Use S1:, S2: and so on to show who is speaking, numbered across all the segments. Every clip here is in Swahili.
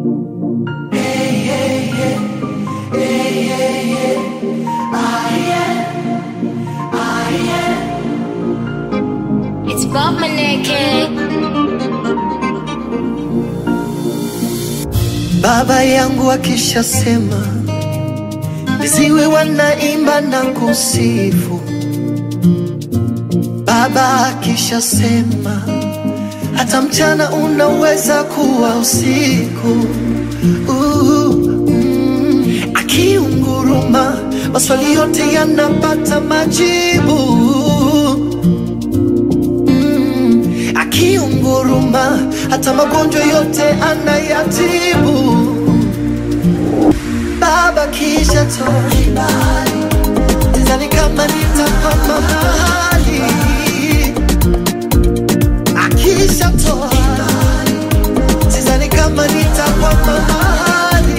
S1: It's Bob Maneke.
S2: Baba yangu akishasema, viziwi wanaimba na kusifu. Baba akishasema, hata mchana unaweza kuwa usiku. Uh, mm, akiunguruma, maswali yote yanapata majibu. akiunguruma hata magonjwa yote anayatibu. Baba kisha toa kibali, sidhani kama nitakwama mahali. Akisha toa kibali, sidhani kama nitakwama mahali.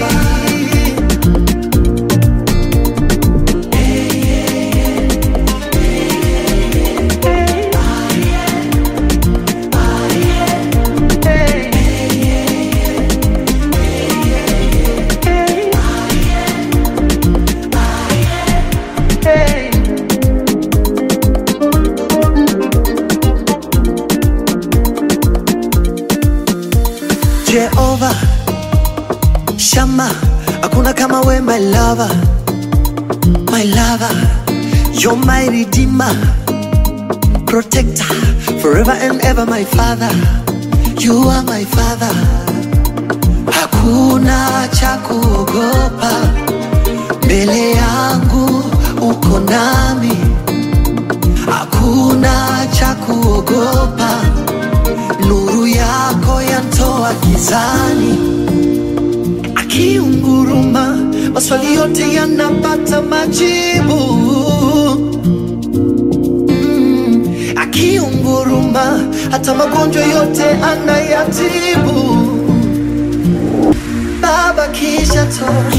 S2: Jehova Shama, hakuna kama we my lover, my lover, you're my redeemer, protector, forever and ever my father, you are my father. Hakuna cha kuogopa mbele yangu, uko nami, hakuna cha kuogopa nuru yako yantoa gizani, akiunguruma maswali yote yanapata majibu. Mm, akiunguruma hata magonjwa yote anayatibu. Baba kisha toa